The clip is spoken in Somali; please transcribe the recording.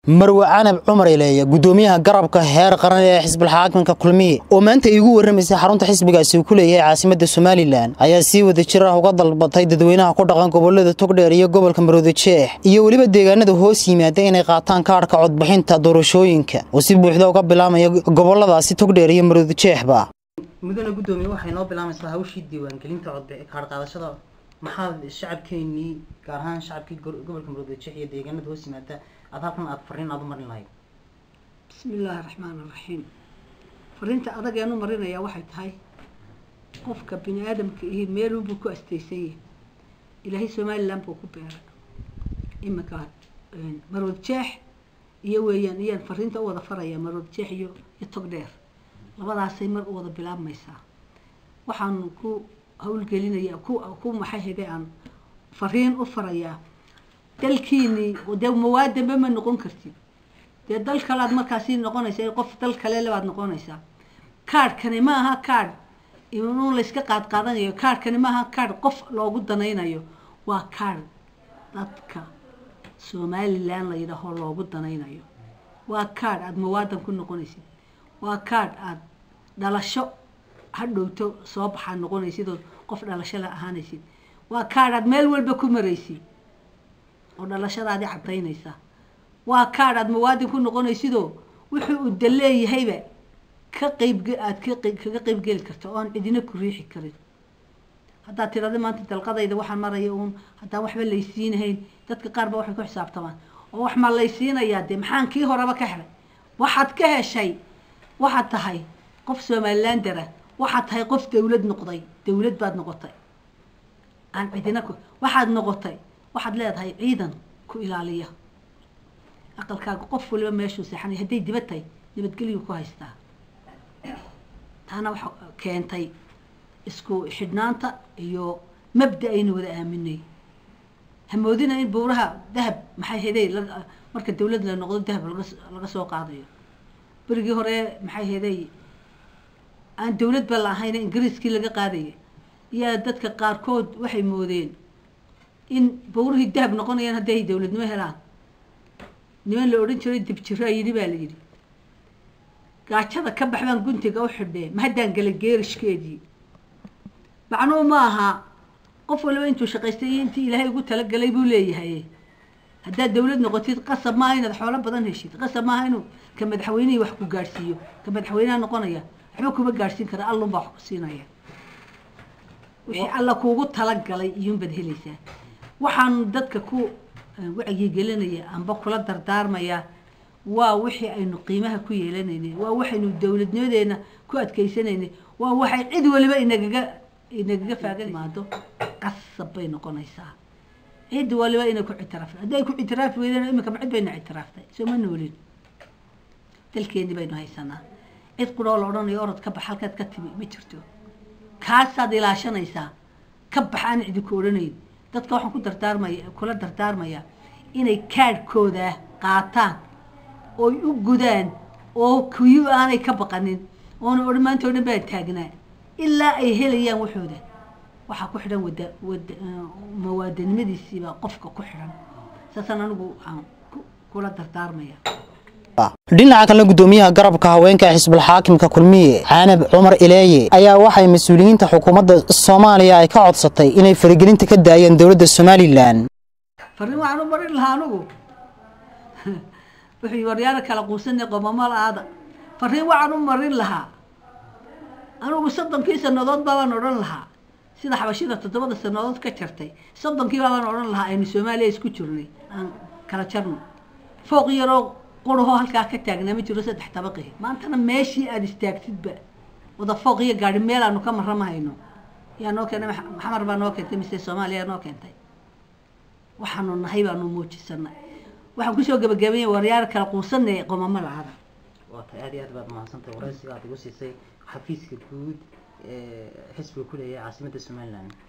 marwe canab cumar ileeya gudoomiyaha garabka heer qaran ee xisbul xaakimka kulmiye oo maanta iigu warramaysay xarunta xisbigaasi uu ku leeyahay caasimadda somalilan ayaa sii wada jir ah uga dalbatay dadweynaha ku dhaqan gobolada togdheer iyo gobolka marwada jeex iyo weliba deegaanada hoos yimaada inay qaataan kaadhka codbixinta doorashooyinka oo si buuxda uga bilaamaya goboladaasi togdheer iyo marwada jeexba mudane gudoomiye waxay noo bilaamaysaa hawshii diiwaangelinta kaadhqaadashada maxaad shacabkeenii gaar ahaan shacabkii gobolka marwada jeex iyo deegaanada hoos yimaada aad halkan aad fariin aad u marin lahayd bismi illaahi raxmaan iraxiim fariinta adageenu marinayaa waxay tahay qofka bini aadamka ihi meelunbuu ku astaysan yahay ilaahay somalilan buu ku beeray iminka marwad jeex iyo weeyaan iyaan fariinta u wada farayaa marwad jeex iyo iyo tog dheer labadaasay mar u wada bilaabmaysaa waxaan ku hawlgelinaya ku ku maxay hede aan fariin u farayaa dalkiinii dee mawaadanba ma noqon kartid dee dal kalead markaasi noqonaysa qof dal kalele baad noqonaysaa kaadhkani ma aha kaadh inuu layska qaad qaadanayo kaadhkani ma aha kaadh qof loogu danaynayo waa kaadh dadka somalilan la yidhaaho loogu danaynayo waa kaadh aada mawaadan ku noqonaysid waa kaadh aada dhalasho hadhowto soo baxaa noqonaysid oo qof dhalasho la ahaanaysid waa kaadh aad meel walba ku maraysid oo dhalashadaadii caddaynaysa waa kaadh aada mawaadin ku noqonaysidoo wuxuu u daleeyahayba ka qayb aad kaga qayb geli karta oo aan cidina ku riixi karin haddaad tirada maanta dalqadayda waxaan maraya uun haddaan waxba laysiinahayn dadka qaar ba waxay ku xisaabtamaan oo wax ma laysiinayaa dee maxaan kii horeba ka helay waxaad ka heshay waxaad tahay qof somalilan dara waxaad tahay qof dawlad noqday dawlad baad noqotay aan cidina ku waxaad noqotay waxaad leedahay ciidan ku ilaaliya aqalkaaga qof waliba meeshuu seexanay hadday dibad tahay nabadgelyu ku haystaa taana waxa keentay isku xidhnaanta iyo mabda aynu wada aaminay hamoodina in buuraha dahab maxay heday marka dawlad la noqdo dahab laga soo qaadayo berigii hore maxay heday aan dawlad ba la ahayn ingiriiskii laga qaadaya iyaa dadka qaarkood waxay moodeen in buurihii dahab noqonayaan haddii ay dawladnimo helaan niman la odhan jiray dibjiraa yidhi baa la yidhi gaajada ka bax baan guntiga u xidhee ma haddaan gala geerishkeedii macnuhu ma aha qof waliba intuu shaqaystay iyo intii ilaahay ugu talagalay buu leeyahay haddaad dawlad noqotid qasab maaha inaad xoolo badan heshid qasab maaha inuu ka madaxweynihii wax ku gaadhsiiyo ka madaxweynaha noqonaya waxba kuma gaadhsiin kara allun baa wax ku siinaya wixii alla kuugu talagalay iyuunbaad helaysaa waxaan dadka ku wacyigelinaya amba kula dardaarmaya waa wixii aynu qiimaha ku yeelanaynay waa waxaynu dowladnimadeena ku adkaysanaynay waa waxay cid waliba inagaga inagaga faagamaado qasab bay noqonaysaa cid waliba inay ku ictiraafta hadday ku ictiraafi weydeen iminka ma cid bayna ictiraaftay soo ma noolin dalkeeni baynu haysanaa cid quroo la odhanayo orod ka bax halkaad ka timi ma jirto kaasaad ilaashanaysaa ka bax aan cidi ku odhanayn dadka waxaan ku dardaarmaya kula dardaarmayaa inay kaadhkooda qaataan ooy u gudaan oo kuyu aanay ka baqanin oona odhan maanta o dhan baan taagnaa ilaa ay helayaan waxooda waxaa ku xidhan wada wada mawaadanimadiisiibaa qofka ku xidhan saasaan anigu aan kula dardaarmaya dhinaca kalena gudoomiyaha garabka haweenka ee xisbul xaakimka kulmiye caanab cumar ileeye ayaa waxay mas-uuliyiinta xukuumadda soomaaliya ay ka codsatay inay faragelinta ka daayeen dowladda somalilan fariin waxaan u marin lahaa anigu wuxuu waryaaro kala quusanay qomamal aada fariin waxaan u marin lahaa anigu soddonkii sannadood baabaan odhan lahaa sida xabashida toddobada sannadood ka jartay soddonkii baabaan odhan lahaa aynu soomaaliya isku jirnay aan kala jarno fooq yaroo qurahoo halkaa ka taagnaa ma jiro saddex tabaqi maantana meeshii aada istaagtidba wada fooq iyo gaadhi meel aanu ka marra ma hayno yaa noo keenay maxamar baa noo keentay mise soomaaliya noo keentay waxaanu nahay baanu muujisanay waxaan kusoo gabagabanya waryaar kala quusanay qomamo la-ada waa tahay aad iyo aad baad mahadsantay waraysiga aad igu siisay xafiiska guud ee xisbiga ku leeyahay caasimadda somalilan